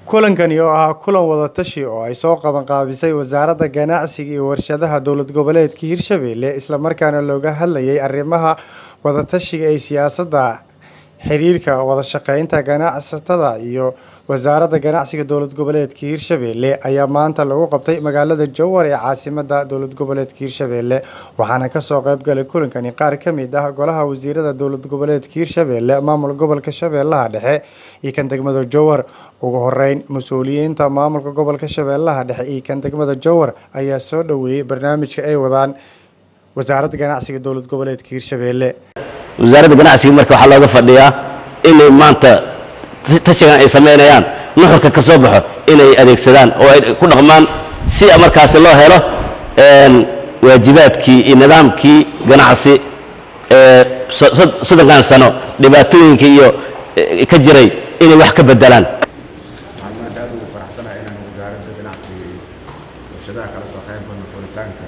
kulankani oo ahaa kulan wada tashi oo ay soo qabanqaabisay wasaaradda ganacsiga iyo warshadaha dowlad goboleedka hirshabelle islamarkaana looga hadlayay arrimaha wadatashiga ee siyaasadda xiriirka wada shaqeynta ganacsatada iyo wasaaradda ganacsiga dowlad goboleedka hirshabelle ayaa maanta lagu qabtay magaalada jowhar ee caasimada dowlad goboleedka hirshabelle waxaana kasoo qeybgalay kulankani qaar ka mid ah golaha wasiirada dowlad goboleedka hirshabelle maamul gobolka shabeellaha dhexe iyo kan degmada jowhar ugu horeyn mas-uuliyiinta maamulka gobolka shabeellaha dhexe iyo kan degmada jowhar ayaa soo dhoweeyey barnaamijka ay wadaan wasaaradda ganacsiga dowlad goboleedka hirshabelle wasaaradda ganacsiga marka waxaa looga fadhiyaa inay maanta tashigan ay samaynayaan nuxurka ka soo baxo inay adeegsadaan oo ay ku dhaqmaan si markaasi loo helo waajibaadkii iyo nidaamkii ganacsi ee soddonkan sano dhibaatooyinkii iyo ka jiray inay wax ka bedelaan waxaan maanta aad ugu faraxsanahay inaan wasaaradda ganacsiga iyo warshadaha kala soo qayb galno furitaanka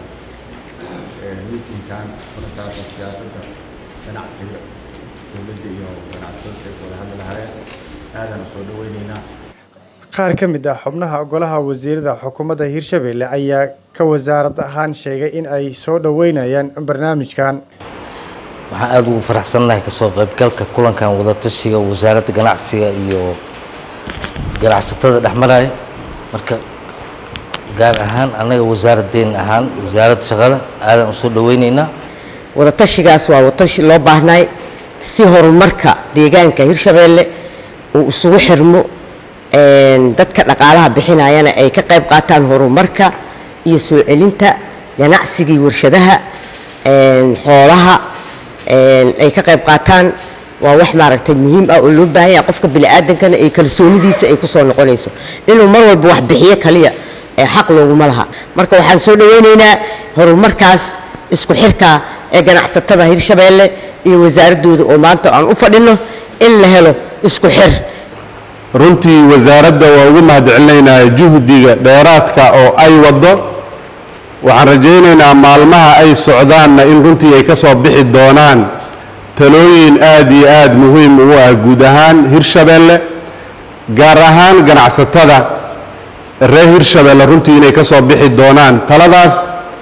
miitinkan kuna saabsan siyaasadda ganacsiga dowladda iyo ganacsatada say ku wada hadli lahaayeen aadaan usoo dhaweyneynaa qaar ka mid ah xubnaha golaha wasiirada xukuumadda hirshabelle ayaa ka wasaarad ahaan sheegay in ay soo dhoweynayaan barnaamijkan waxaan aada ugu faraxsannahay kasoo qaybgalka kulankan wadatashiga wasaaradda ganacsiga iyo ganacsatada dhexmaraya marka gaar ahaan annaga wasaaradeen ahaan wasaaradda shaqada aadaan usoo dhaweyneynaa wadatashigaas waa wadatashi loo baahnay si horumarka deegaanka hirshabeelle uu isugu xirmo dadka dhaqaalaha bixinayana ay ka qayb qaataan horumarka iyo soo celinta ganacsigii warshadaha xoolaha ay ka qayb qaataan waa wax maaragtay muhiim ah oo loo baahan yahay qofka bini'aadankana ay kalsoonidiisa ay kusoo noqonayso inuu mar walba wax bixiyo kaliya ee xaq looguma laha marka waxaan soo dhaweyneynaa horumarkaas isku xirka ee ganacsatada hirshabeelle iyo wasaaradooda oo maanta aan u fadhino in la helo isku xir runtii wasaaradda waa ugu mahadcelinaynaa juhdiga dheeraadka oo ay waddo waxaan rajaynaynaa maalmaha ay socdaanna in runtii ay ka soo bixi doonaan talooyin aad iyo aad muhiim ugu ah guud ahaan hirshabeelle gaar ahaan ganacsatada reer hirshabeelle runtii inay ka soo bixi doonaan taladaas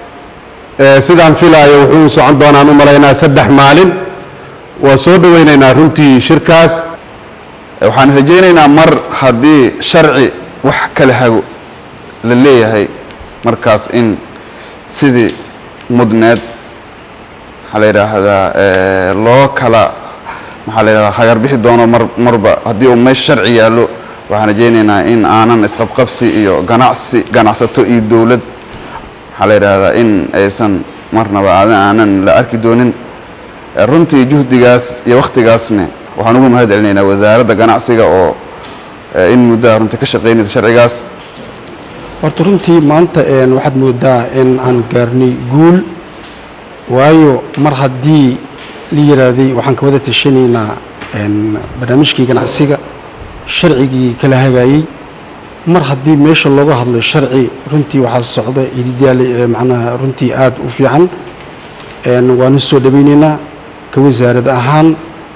sidaan filaayo wuxuu u socon doonaan u malaynaa saddex maalin waa soo dhaweynaynaa runtii shirkaas waxaan rajaynaynaa mar haddii sharci wax kala hago la leeyahay markaas in sidii mudneed maxaa la yidhaahdaa loo kala maxaa la yidhahdaa hagar bixi doono mar marba haddii uu meesha sharci yaallo waxaan rajaynaynaa in aanan isqabqabsi iyo ganacsi ganacsato iyo dowlad maxaa la yidhaahdaa in aysan marnaba aanan la arki doonin runtii juhdigaas iyo wakhtigaasne waxaan ugu mahad celinaynaa wasaaradda ganacsiga oo in muddaha runtii ka shaqaynaysa sharcigaas horta runtii maanta waxaad moodaa in aan gaarnay guul waayo mar haddii la yidhaahday waxaan ka wada tashanaynaa barnaamijkii ganacsiga sharcigii kala hagaayey mar haddii meesha looga hadlo sharci runtii waxaa socda ididaal macnaha runtii aad u fiican waanu soo dhawaynaynaa ka wasaarad ahaan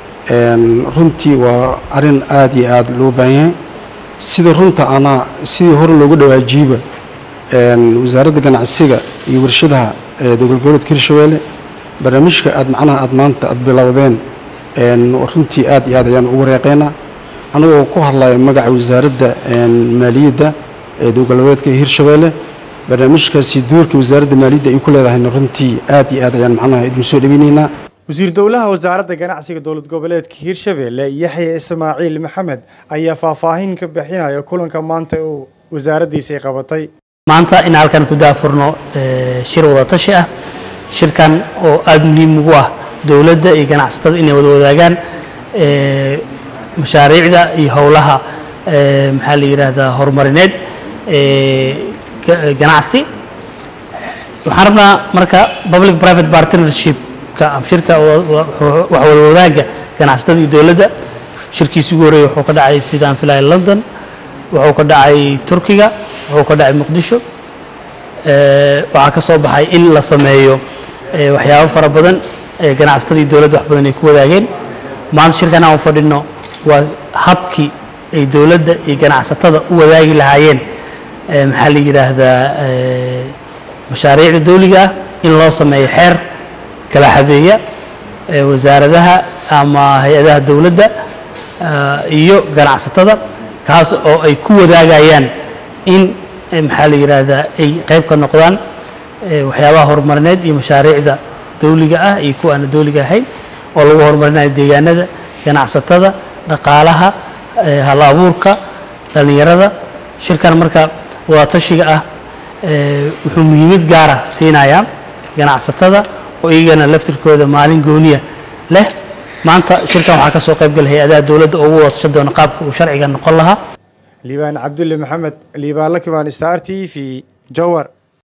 runtii waa arrin aad iyo aad loo baahan yahay sida runta ana sidii hore loogu dhawaajiiba wasaaradda ganacsiga iyo warshadaha dowlad goboleedka hirshabeelle barnaamijka aad macnaha aad maanta aad bilowdeen runtii aad iyo aad ayaan ugu reeqeynaa anagoo ku hadlaya magaca wasaaradda maaliyadda ee dowlad goboleedka hirshabeelle barnaamijkaasi doorka wasaaradda maaliyadda ay ku leedahayna runtii aad iyo aad ayaan macnaha idin soo dhaweyneynaa wasiir dowlaha wasaaradda ganacsiga dowlad goboleedka hirshabelle yaxya ismaaciil maxamed ayaa faahfaahin ka bixinaya kulanka maanta uu wasaaraddiisa ay qabatay maanta in halkan ku daafurno shir wadatashi ah shirkan oo aada muhiim ugu ah dowladda iyo ganacsatada inay wada wadaagaan mashaariicda iyo howlaha maxaa la yidhaahdaa horumarineed ganacsi waxaan rabnaa marka public private partnership shirka wax wada wadaagga ganacsatada iyo dowladda shirkiisi ugu horreeyay wuxuu ka dhacay sidaan filaya london wuxuu ka dhacay turkiga wuxuu ka dhacay muqdisho waxaa ka soo baxay in la sameeyo waxyaabo fara badan ganacsatada iyo dowladda wax badan ay ku wadaageen maanta shirkan aan fadhino waa habkii ay dowladda iyo ganacsatada u wadaagi lahaayeen eh, maxaa la yidhaahdaa eh, mashaariicda dawliga ah in loo sameeyo xeer kala xadeeya eh, wasaaradaha ama hay-adaha dowladda ah, iyo ganacsatada kaas oo ay ku wadaagayaan in eh, maxaa la yidhaahdaa ay qayb ka noqdaan eh, waxyaabaha horumarineed iyo mashaariicda dawliga ah iyo kuwa aan dawliga ahayn oo lagu horumarinayo deegaanada ganacsatada dhaqaalaha eh, hal abuurka dhallinyarada shirkan marka wadatashiga ah eh, wuxuu muhiimad gaara siinayaa ganacsatada oo iyagana laftirkooda maalin gooniya leh maanta shirkan waxaa ka soo qayb gala hay-adaha dowladda oo ugu wadatasha doona qaabka uu sharciga noqon lahaa liibaan cabdulle maxamed liibaan lakimaan star t v jowar